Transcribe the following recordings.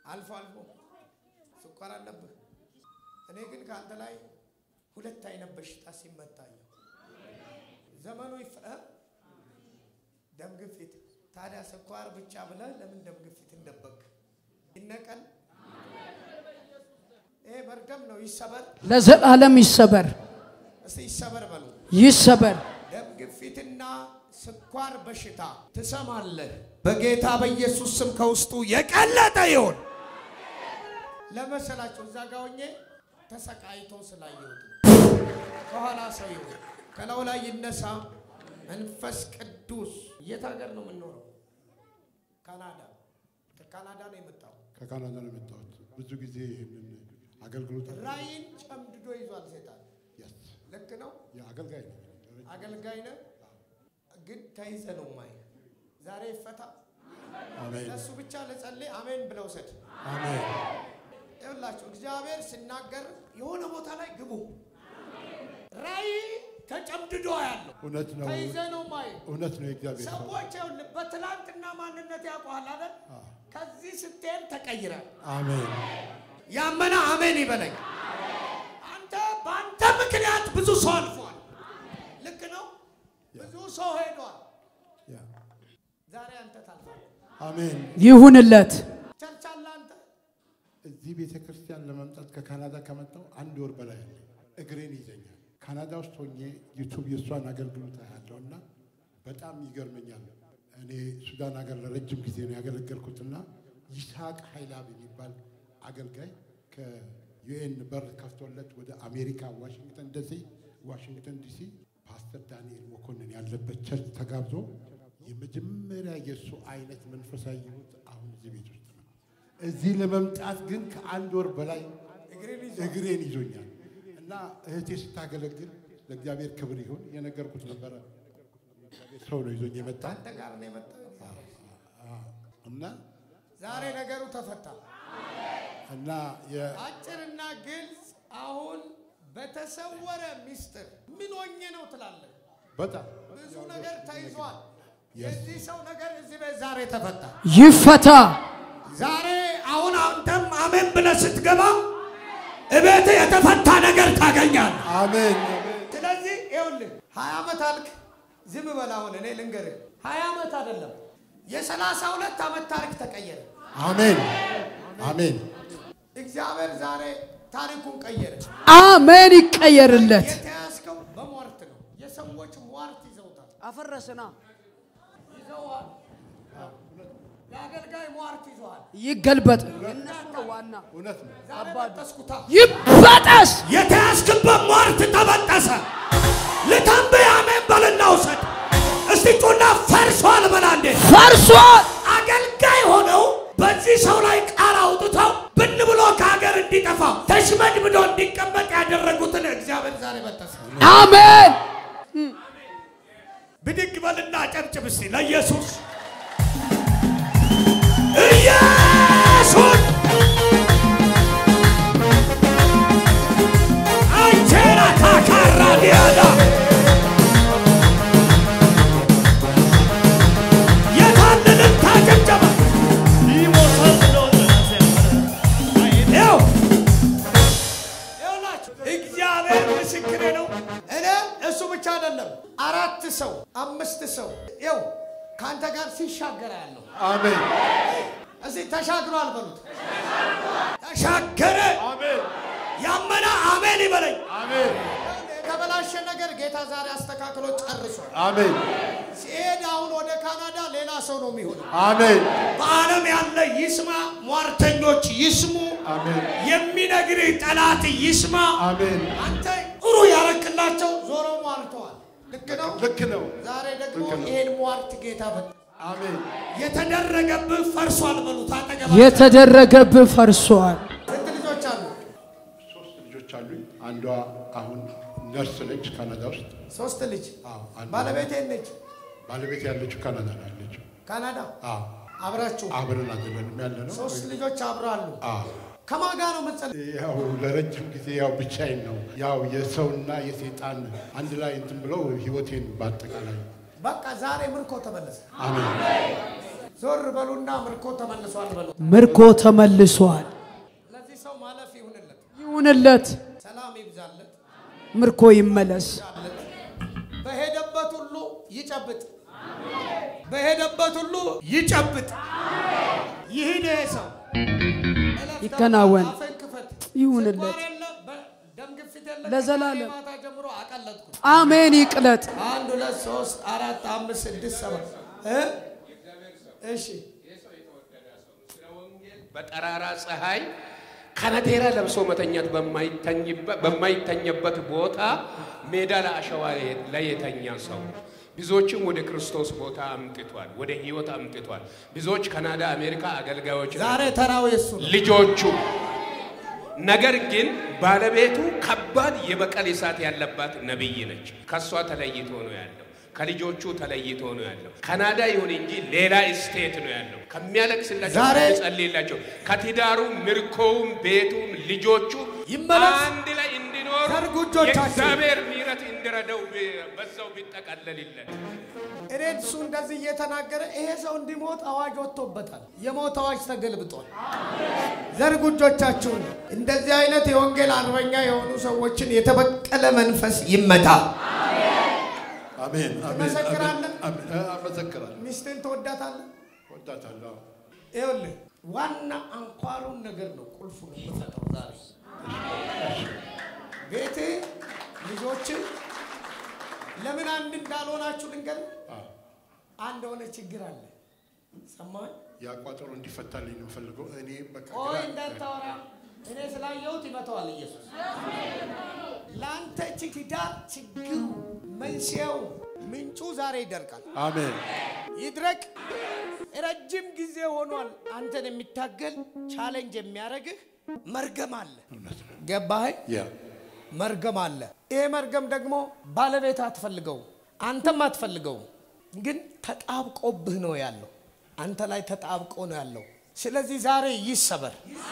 አልፎ አልፎ ስኳር አለብህ። እኔ ግን ከአንተ ላይ ሁለት አይነት በሽታ ሲመታየው ዘመኑ ይፈ ደም ግፊት። ታዲያ ስኳር ብቻ ብለህ ለምን ደም ግፊት እንደበክ ይነቀል። ይሄ መርገም ነው። ይሰበር፣ ለዘላለም ይሰበር እስቲ ይሰበር በሉ። ይሰበር። ደም ግፊትና ስኳር በሽታ ትሰማለህ። በጌታ በኢየሱስ ስም ከውስጡ የቀለጠ ይሁን። ለመሰላቸው እዛ ጋ ሆኜ ተሰቃይቶ ስላየሁት ነው። ከኋላ ሰው ይሁን ከላዩ ላይ ይነሳ። መንፈስ ቅዱስ የት ሀገር ነው የምንኖረው? ካናዳ። ከካናዳ ነው የመጣው። ከካናዳ ነው የመጣሁት። ብዙ ጊዜ ይህንን አገልግሎት ራይን ጨምድዶ ይዟል ሴጣን። Yes። ልክ ነው። የአገልጋይ ነው። አገልጋይ ነህ፣ ግን ተይዘ ነው ማይ ዛሬ ይፈታ። አሜን ለእሱ ብቻ ለጸልይ አሜን ብለው ሰድ አሜን ይኸውላችሁ እግዚአብሔር ሲናገር የሆነ ቦታ ላይ ግቡ። ራእይ ተጨምድዶ ያለው እውነት ነው። ተይዘ ነው ማይ እውነት ነው። የእግዚአብሔር ሰው ሰዎች ይኸውልህ በትላንትና ማንነት ያውቀዋል አይደል? ከዚህ ስትሄድ ተቀይራል። አሜን ያመነ አሜን ይበለኝ። አንተ በአንተ ምክንያት ብዙ ሰው አልፏል። ልክ ነው። ብዙ ሰው ሄዷል። ያ ዛሬ አንተ ታልፋለህ። አሜን። ይሁንለት። ቸርች አለ አንተ እዚህ ቤተ ክርስቲያን ለመምጣት ከካናዳ ከመጣሁ አንድ ወር በላይ አለ። እግሬን ይዘኛል። ካናዳ ውስጥ ሆኜ ዩቱብ የእሷን አገልግሎት ያለው እና በጣም ይገርመኛል። እኔ ሱዳን ሀገር ለረጅም ጊዜ ነው ያገለገልኩትና ይስሐቅ ኃይላብ የሚባል አገልጋይ ከዩኤን በር ከፍቶለት ወደ አሜሪካ ዋሽንግተን ዲሲ ዋሽንግተን ዲሲ ፓስተር ዳንኤል መኮንን ያለበት ቸርች ተጋብዞ የመጀመሪያ የእሱ አይነት መንፈሳዊ ህይወት አሁን እዚህ ቤት ውስጥ ነው። እዚህ ለመምጣት ግን ከአንድ ወር በላይ እግሬን ይዞ እግሬን ይዞኛል እና እህቴ ስታገለግል ለእግዚአብሔር ክብር ይሁን የነገርኩት ነበረ። እግዚአብሔር ሰው ነው ይዞኝ የመጣ አንተ ጋር ነው የመጣው። እና ዛሬ ነገሩ ተፈታ። እና የ- አጭርና ግልጽ። አሁን በተሰወረ ሚስጥር ምን ሆኜ ነው ትላለህ? በጣም ብዙ ነገር ተይዟል። የዚህ ሰው ነገር እዚህ ቤት ዛሬ ተፈታ። ይፈታ። ዛሬ አሁን አንተም አሜን ብለህ ስትገባ እቤት የተፈታ ነገር ታገኛለህ። አሜን ስለዚህ ይኸውልህ ሀያ ዓመት አልክ። ዝም በል አሁን እኔ ልንገርህ፣ ሀያ ዓመት አይደለም የሰላሳ ሁለት ዓመት ታሪክ ተቀየረ። አሜን አሜን እግዚአብሔር ዛሬ ታሪኩን ቀየረ። አሜን። ይቀየርለት። የተያዝከው በሟርት ነው። የሰዎች ሟርት ይዘውታል፣ አፈረስና ይዘዋል። የአገልጋይ ሟርት ይዘዋል። ይገልበጥ። የእነሱ ነው ዋና። እውነት ነው። ዛሬ በጠስኩታ ይበጠስ። የተያዝክበት ሟርት ተበጠሰ። ልተንብይ አሜን በልና ውሰድ። እስቲ ጩና ፈርሷል በላ እንዴ ፈርሷል። አገልጋይ ሆነው በዚህ ሰው ላይ ቃል አውጥተው ብን ብሎ ከሀገር እንዲጠፋ ተሽመድምዶ እንዲቀመጥ ያደረጉትን እግዚአብሔር ዛሬ በጠሰ። አሜን። ብድግ በልና ጨብጭብ እስቲ ለኢየሱስ ኢየሱስ አንቼራ ታካራ ዲያዳ የታንንም ታጨብጨባ ይኸው ይኸውላችሁ እግዚአብሔር ምስክሬ ነው። እኔ እሱ ብቻ አይደለም፣ አራት ሰው አምስት ሰው ይኸው ከአንተ ጋር ሲሻገር ያለው አሜን እዚህ ተሻግሯል በሉት። ተሻገረ። አሜን ያመነ አሜን ይበለኝ። አሜን የተበላሸ ነገር ጌታ ዛሬ አስተካክሎ ጨርሷል። አሜን ሲሄድ አሁን ወደ ካናዳ ሌላ ሰው ነው የሚሆነው። አሜን በዓለም ያለ ይስማ፣ ሟርተኞች ይስሙ፣ አሜን የሚነግርህ ጠላት ይስማ። አሜን አንተ ጥሩ ያረክላቸው ዞሮ ሟርተዋል። ልክ ነው። ልክ ነው። ዛሬ ደግሞ ልክ ነው። ይሄን ሟርት ጌታ በ አሜን የተደረገብህ ፈርሷል በሉት። አጠገባ የተደረገብህ ፈርሷል። ስንት ልጆች አሉ? ሶስት ልጆች አሉኝ። አንዷ አሁን ነርስ ነች ካናዳ ውስጥ። ሶስት ልጅ። አዎ አንዷ ባለቤቴ ነች ባለቤት ያለችው ካናዳ ነው ያለችው። ካናዳ። አዎ አብራችሁ አብረን አይደለንም ያለ ነው። ሶስት ልጆች አብረው አሉ። አዎ ከማን ጋር ነው የምትጸልይ? ያው ለረጅም ጊዜ ያው ብቻዬን ነው ያው የሰውና የሴጣን አንድ ላይ እንትን ብለው ህይወቴን በአጠቃላይ በቃ ዛሬ ምርኮ ተመለሰ። አሜን ዞር በሉና ምርኮ ተመልሷል በሉ። ምርኮ ተመልሷል። ለዚህ ሰው ማለፍ ይሁንለት፣ ይሁንለት፣ ሰላም ይብዛለት፣ ምርኮ ይመለስ። ይብዛለት። በሄደበት ሁሉ ይጨብጥ፣ በሄደበት ሁሉ ይጨብጥ። ይሂድ ይሄ ሰው እለፍ ይከናወን። አፍህን ክፈት። ይሁንለት። ስኳር የለ፣ በደም ግፊት የለ። ለዘላለም። ከማታ ጀምሮ አቀለጥኩ። አሜን። ይቅለጥ። አንድ ሁለት ሶስት አራት አምስት ስድስት ሰባት እ እሺ በጠራራ ፀሐይ ከነቴራ ለብሶ መተኛት በማይተኝበት- በማይተኝበት ቦታ ሜዳ ለአሸዋ ላይ የተኛ ሰው ብዙዎችም ወደ ክርስቶስ ቦታ አምጥቷል፣ ወደ ህይወት አምጥቷል። ብዙዎች ካናዳ፣ አሜሪካ አገልጋዮች ዛሬ ናቸው። ተራው የሱ ነው። ልጆቹ ነገር ግን ባለቤቱ ከባድ የበቀል እሳት ያለባት ነቢይ ነች። ከእሷ ተለይቶ ነው ያለው። ከልጆቹ ተለይቶ ነው ያለው። ካናዳ ይሁን እንጂ ሌላ ስቴት ነው ያለው። ከሚያለቅስላቸው ዛሬ- ከሚጸልይላቸው ከትዳሩ ምርኮውም ቤቱም ልጆቹ ይመለስ። አንድ ላይ እንዲኖሩ ሰርጉጆቻቸው የእግዚአብሔር ምሕረት እንዲረዳው ብ- በዛው ቢጠቀለልለት እኔ እሱ እንደዚህ እየተናገረ ይሄ ሰው እንዲሞት አዋጅ ወጥቶበታል። የሞት አዋጅ ተገልብጧል። ዘርጉ እጆቻችሁን። እንደዚህ አይነት የወንጌል አርበኛ የሆኑ ሰዎችን የተበቀለ መንፈስ ይመታ። አሜን አሜን ትመሰክራለህ? አሜን አሜን። አመሰክራለሁ። ሚስትን ትወዳታለህ? ወዳታለሁ። ይኸውልህ ዋና አንኳሩን ነገር ነው ቁልፉን የምሰጠው ዛሬ ቤት ልጆች ለምን አንድ እንዳልሆናችሁ ልንገር አንድ የሆነ ችግር አለ ሰማኝ ያ ቋጠሮ እንዲፈታልኝ ነው የምፈልገው። እኔ በቃ ቆይ ግራ- እንዳታወራ እኔ ስላየሁት ይመተዋል ኢየሱስ ለአንተ ትዳር ችግሩ መንስኤው ምንጩ ዛሬ ይደርቃል አሜን ይድረቅ ረጅም ጊዜ ሆኗል አንተን የሚታገል ቻሌንጅ የሚያደርግህ መርገም አለ እውነት ነው። ገባህ ያ መርገም አለ ይሄ መርገም ደግሞ ባለቤት አትፈልገው አንተም አትፈልገው ግን ተጣብቆብህ ነው ያለው አንተ ላይ ተጣብቆ ነው ያለው ስለዚህ ዛሬ ይሰበር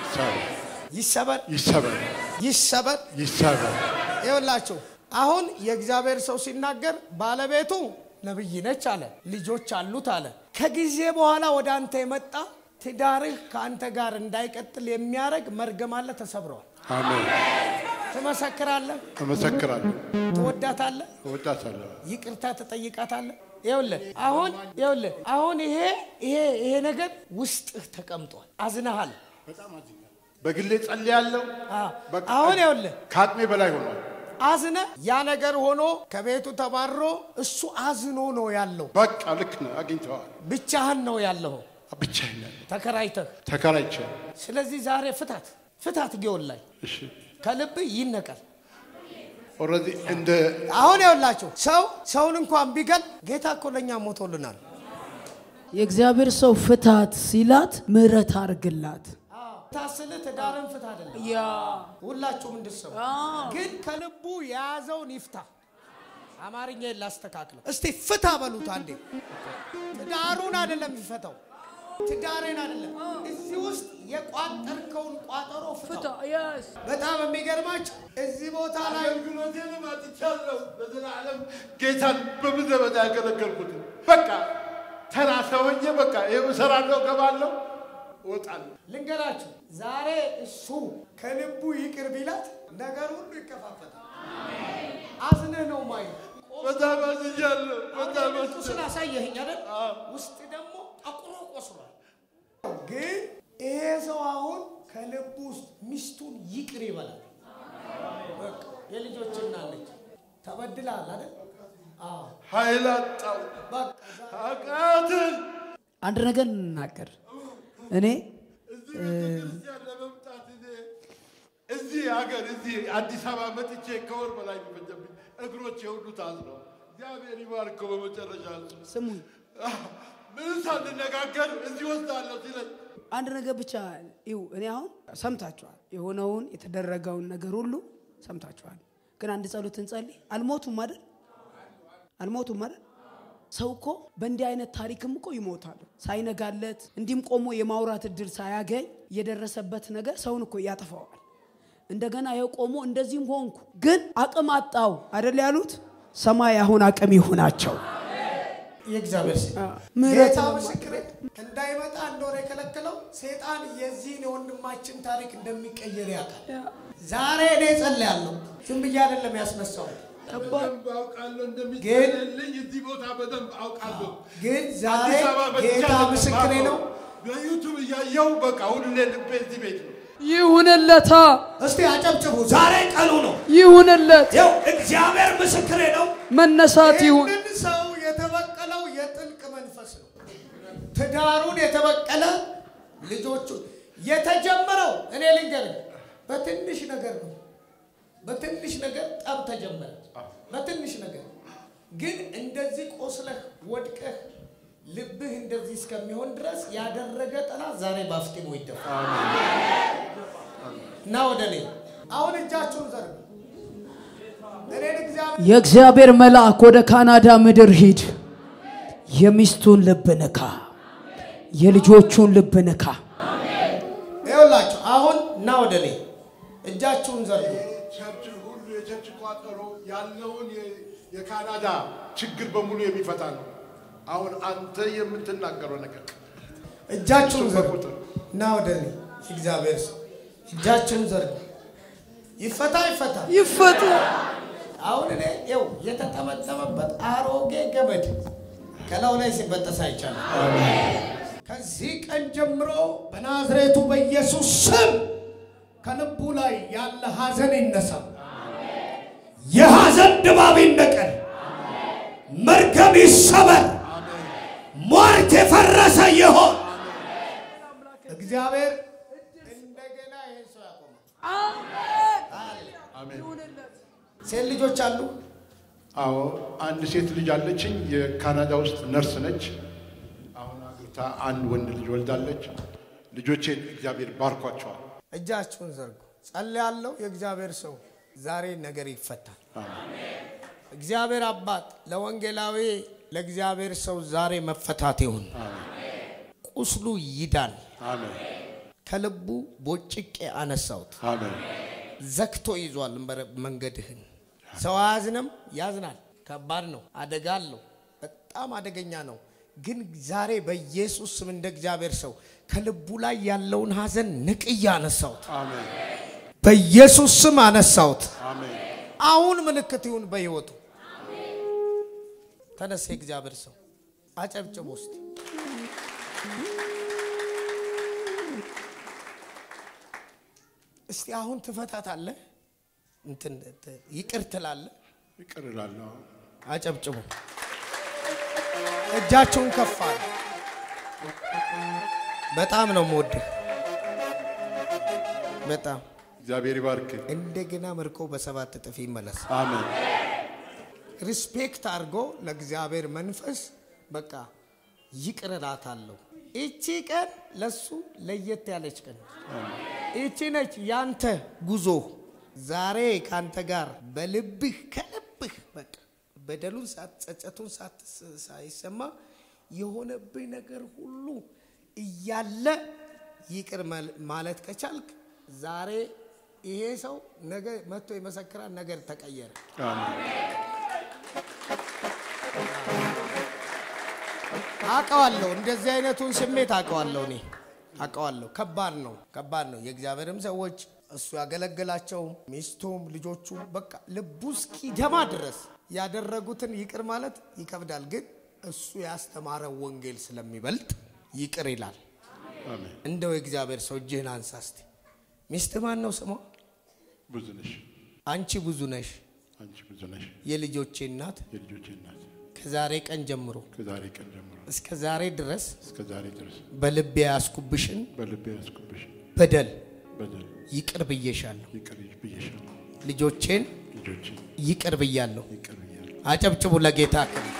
ይሰበር ይሰበር ይሰበር ይሰበር ይሰበር ይኸውላችሁ አሁን የእግዚአብሔር ሰው ሲናገር ባለቤቱ ነብይ ነች አለ ልጆች አሉት አለ ከጊዜ በኋላ ወደ አንተ የመጣ ትዳርህ ከአንተ ጋር እንዳይቀጥል የሚያደርግ መርገም አለ ተሰብረዋል አሜን ትመሰክራለህ እመሰክራለሁ። ትወዳታለህ እወዳታለሁ። ይቅርታ ትጠይቃታለህ ይኸውልህ አሁን ይኸውልህ አሁን ይሄ ይሄ ይሄ ነገር ውስጥህ ተቀምጧል አዝነሃል በጣም አዝኛለሁ። በግሌ ጸልያለሁ። አ፣ በቃ አሁን ይኸውልህ ከአቅሜ በላይ ሆኗል። አዝነ ያ ነገር ሆኖ ከቤቱ ተባሮ እሱ አዝኖ ነው ያለው በቃ ልክ ነው። አግኝተዋል። ብቻህን ነው ያለው ብቻዬን ያለሁ ተከራይተህ ተከራይቻለሁ። ስለዚህ ዛሬ ፍታት ፍታት ጊዮን ላይ እሺ ከልብ ይነቀል ኦልሬዲ እንደ አሁን ይኸውላችሁ ሰው ሰውን እንኳን ቢገል ጌታ እኮ ለእኛ ሞቶልናል የእግዚአብሔር ሰው ፍታት ሲላት ምህረት አርግላት። ታስል ትዳርን ፍታ አይደለም ያ ሁላችሁም እንድሰሙ ግን ከልቡ የያዘውን ይፍታ አማርኛ ላስተካክለው እስቲ ፍታ በሉት አንዴ ትዳሩን አይደለም ይፈታው ትዳሬን አይደለም እዚህ ውስጥ የቋጠርከውን ቋጠሮ ፍታው በጣም የሚገርማችሁ እዚህ ቦታ ላይ አገልግሎቴንም አጥቻለሁ። በዘላለም ጌታን በምድረ በዳ ያገለገልኩት በቃ ተራ ሰውዬ በቃ ይኸው እሰራለሁ፣ እገባለሁ፣ እወጣለሁ። ልንገራችሁ ዛሬ እሱ ከልቡ ይቅር ቢላት ነገር ሁሉ ይከፋፈታል አዝነህ ነው ማየ በጣም አዝኛለሁ። በጣም ቁስል አዝኛለሁ። አሳየኸኝ አይደል ውስጥ ደግሞ ጠቁሮ ቆስሏል ግን ይሄ ሰው አሁን ከልቡ ውስጥ ሚስቱን ይቅር ይበላል በቃ የልጆች እናለች ተበድላል አይደል አዎ ኃይል አጣሁ፣ በቃ አቃተኝ። አንድ ነገር እንናገር። እኔ እዚህ ቤተክርስቲያን ለመምጣት እኔ እዚህ ሀገር እዚህ አዲስ አበባ መጥቼ ከወር በላይ የሚፈጀብኝ እግሮቼ ሁሉ ታዝነው እግዚአብሔር ይባርከው። በመጨረሻ ስሙኝ፣ ምን ሳንነጋገር እዚህ ወስዳለሁ ሲለኝ አንድ ነገር ብቻ ይው እኔ አሁን ሰምታችኋል፣ የሆነውን የተደረገውን ነገር ሁሉ ሰምታችኋል። ግን አንድ ጸሎት እንጸልይ። አልሞቱም አይደል? አልሞቱም አይደል? ሰው እኮ በእንዲህ አይነት ታሪክም እኮ ይሞታሉ። ሳይነጋለት እንዲህም ቆሞ የማውራት እድል ሳያገኝ የደረሰበት ነገር ሰውን እኮ ያጠፋዋል። እንደገና ይኸው ቆሞ እንደዚህም ሆንኩ ግን አቅም አጣው አይደል ያሉት። ሰማይ አሁን አቅም ይሁናቸው። የእግዚአብሔር ሴት ምህረት ጌታ ነው ምስክሬ እንዳይመጣ እንደሆነ የከለከለው ሴጣን የዚህን የወንድማችን ታሪክ እንደሚቀየር ያውቃል። ዛሬ እኔ ጸልያለሁ። ዝም ብዬ አይደለም ያስነሳው፣ በደንብ አውቃለሁ ግን- እንደሚጸልልኝ እዚህ ቦታ በደንብ አውቃለሁ። ግን ዛሬ አዲስ አበባ መጥቼ ጌታ አይደለም ምስክሬ ነው። የማውቀው። በዩቱብ እያየው በቃ ሁሌ ልቤ እዚህ ቤት ነው። ይሁንለታ እስቲ አጨብጭቡ። ዛሬ ቀኑ ነው። ይሁንለት ይኸው እግዚአብሔር ምስክሬ ነው። መነሳት ይሁን ይህንን ሰው የተበቀለው የጥልቅ መንፈስ ነው። ትዳሩን የተበቀለ ልጆቹ የተጀመረው እኔ ልንገርህ በትንሽ ነገር ነው። በትንሽ ነገር ጠብ ተጀመረ። በትንሽ ነገር ግን እንደዚህ ቆስለህ ወድቀህ ልብህ እንደዚህ እስከሚሆን ድረስ ያደረገ ጠላት ዛሬ ባፍጢሙ ይደፋል እና ወደ እኔ አሁን እጃችሁን ዘርጉ። እኔን እግዚአብሔር የእግዚአብሔር መልአክ ወደ ካናዳ ምድር ሂድ የሚስቱን ልብ ንካ የልጆቹን ልብ ንካ ይኸውላችሁ አሁን እና ወደ እኔ እጃችሁን ዘርጉ። ቸርች ሁሉ የቸርች ቋጠሮ ያለውን የ- የካናዳ ችግር በሙሉ የሚፈታ ነው። አሁን አንተ የምትናገረው ነገር እጃችሁን እሱ ዘርጉ በቁጥር እና ወደ እኔ እግዚአብሔር ሰው እጃችሁን ዘርጉ። ይፈታ ይፈታ። ይፈታ አሁን እኔ ይኸው የተጠመጠመበት አሮጌ ገመድ ከላዩ ላይ ሲበጠስ አይቻልም። ከዚህ ቀን ጀምሮ በናዝሬቱ በኢየሱስ ስም ከልቡ ላይ ያለ ሐዘን ይነሳ። የሐዘን ድባብ ይነቀል። መርገም ይሰበር። ሟርት የፈረሰ ይሆን። እግዚአብሔር እንደገና ይህን ሰው ያቆማል። ሴት ልጆች አሉ። አዎ አንድ ሴት ልጅ አለችኝ። የካናዳ ውስጥ ነርስ ነች። አሁን አግብታ አንድ ወንድ ልጅ ወልዳለች። ልጆቼን እግዚአብሔር ባርኳቸዋል። እጃችሁን ዘርጉ። ጸልያለሁ። የእግዚአብሔር ሰው ዛሬ ነገር ይፈታል። እግዚአብሔር አባት ለወንጌላዊ ለእግዚአብሔር ሰው ዛሬ መፈታት ይሁን። ቁስሉ ይዳን። አሜን ከልቡ ቦጭቄ አነሳሁት። አሜን ዘግቶ ይዟል መረ- መንገድህን። ሰው አያዝንም፣ ያዝናል። ከባድ ነው፣ አደጋ አለው፣ በጣም አደገኛ ነው። ግን ዛሬ በኢየሱስ ስም እንደ እግዚአብሔር ሰው ከልቡ ላይ ያለውን ሐዘን ንቅያ አነሳሁት። አሜን በኢየሱስ ስም አነሳሁት። አሜን አሁን ምልክት ይሁን በሕይወቱ። ተነሳ የእግዚአብሔር ሰው አጨብጭቦ ውስጥ እስቲ አሁን ትፈታታለህ፣ እንትን ት- ይቅር ትላለህ። ይቅር እላለሁ። አጨብጭቡ። እጃችሁን ከፍ አለ። በጣም ነው የምወድህ። በጣም እግዚአብሔር ይባርክ። እንደገና ምርኮ በሰባት እጥፍ ይመለስ። አሜን ሪስፔክት አድርጎ ለእግዚአብሔር መንፈስ በቃ ይቅር እላታለሁ። ይቺ ቀን ለሱ ለየት ያለች ቀን ነች። ይቺ ነች ያንተ ጉዞ። ዛሬ ካንተ ጋር በልብህ ከልብህ በቃ በደሉን ሳት ጸጸቱን ሳት ሳይሰማ የሆነብህ ነገር ሁሉ እያለ ይቅር መል- ማለት ከቻልክ ዛሬ ይሄ ሰው ነገ መጥቶ የመሰክራል። ነገር ተቀየረ። አሜን አውቀዋለሁ እንደዚህ አይነቱን ስሜት አውቀዋለሁ። እኔ አውቀዋለሁ። ከባድ ነው፣ ከባድ ነው። የእግዚአብሔርም ሰዎች እሱ ያገለገላቸው ሚስቱም ልጆቹ በቃ ልቡ እስኪደማ ድረስ ያደረጉትን ይቅር ማለት ይከብዳል። ግን እሱ ያስተማረው ወንጌል ስለሚበልጥ ይቅር ይላል። አሜን እንደው የእግዚአብሔር ሰው እጅህን አንሳ እስቲ። ሚስት ማን ነው ስሟ? ብዙ ነሽ አንቺ ብዙ ነሽ፣ አንቺ ብዙ ነሽ የልጆቼ እናት። የልጆቼ እናት ከዛሬ ቀን ጀምሮ ከዛሬ ቀን ጀምሮ እስከ ዛሬ ድረስ እስከ ዛሬ ድረስ በልቤ ያስኩብሽን በልቤ ያስኩብሽ በደል በደል ይቅር ብዬሻለሁ። ይቅር ብዬሻለሁ። ልጆቼን ልጆቼ ይቅር ብያለሁ። ይቅር ብያለሁ። አጨብጭቡ ለጌታ ክብር።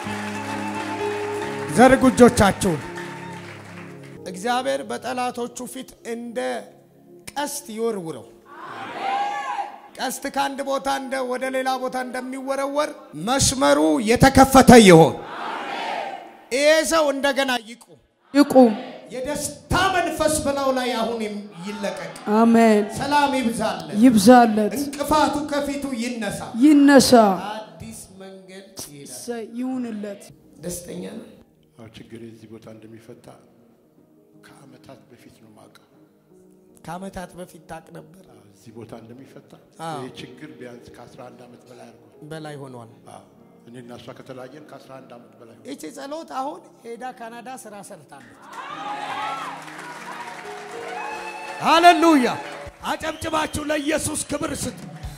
ዘርጉ እጆቻችሁን። እግዚአብሔር በጠላቶቹ ፊት እንደ ቀስት ይወርውረው። ቀስት ከአንድ ቦታ እንደ ወደ ሌላ ቦታ እንደሚወረወር መስመሩ የተከፈተ ይሆን። ይሄ ሰው እንደገና ይቁም። ይቁም የደስታ መንፈስ በላዩ ላይ አሁን ይለቀቅ። አሜን ሰላም ይብዛለት። ይብዛለት እንቅፋቱ ከፊቱ ይነሳ። ይነሳ አዲስ መንገድ ይሄዳል። እሰይ ይሁንለት ደስተኛ ነው። አዎ ችግር እዚህ ቦታ እንደሚፈታ ከአመታት በፊት ነው የማውቀው። ከአመታት በፊት ታቅ ነበር። አዎ፣ እዚህ ቦታ እንደሚፈታ አዎ። ይህ ችግር ቢያንስ ከ11 ዓመት በላይ አድርጓል። በላይ ሆኗል። አዎ፣ እኔ እና እሷ ከተለያየን ከ11 ዓመት በላይ ሆኗል። ይቺ ጸሎት አሁን ሄዳ ካናዳ ስራ ሰርታለች። ሃሌሉያ! አጨብጭባችሁ ለኢየሱስ ክብር ስጥ።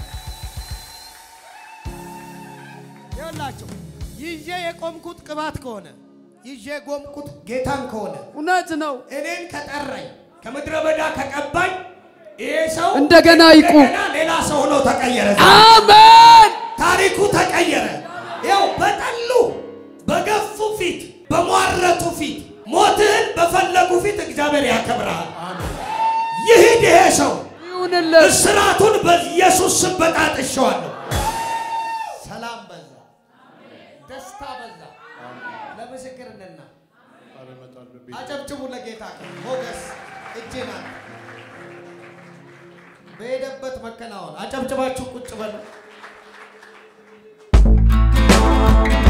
ይኸውላችሁ ይዤ የቆምኩት ቅባት ከሆነ ይዤ የቆምኩት ጌታን ከሆነ እውነት ነው። እኔን ከጠራኝ ከምድረ በዳ ከቀባኝ ይሄ ሰው እንደገና ይቁም። እንደገና ሌላ ሰው ሆኖ ተቀየረ። አሜን። ታሪኩ ተቀየረ። ያው በጠሉ በገፉ ፊት በሟረቱ ፊት ሞትህን በፈለጉ ፊት እግዚአብሔር ያከብርሃል። ይሂድ ይሄ ሰው ይሁንለት። እስራቱን በኢየሱስ ስም በጣጥሼዋለሁ። ሰላም በዛ፣ ደስታ በዛ። ለምስክርነት ነው። ኧረ እመጣለሁ ቤት አጨብጭቡ ለጌታ ሞገስ እጅና በሄደበት መከናወን አጨብጭባችሁ ቁጭ በሉ።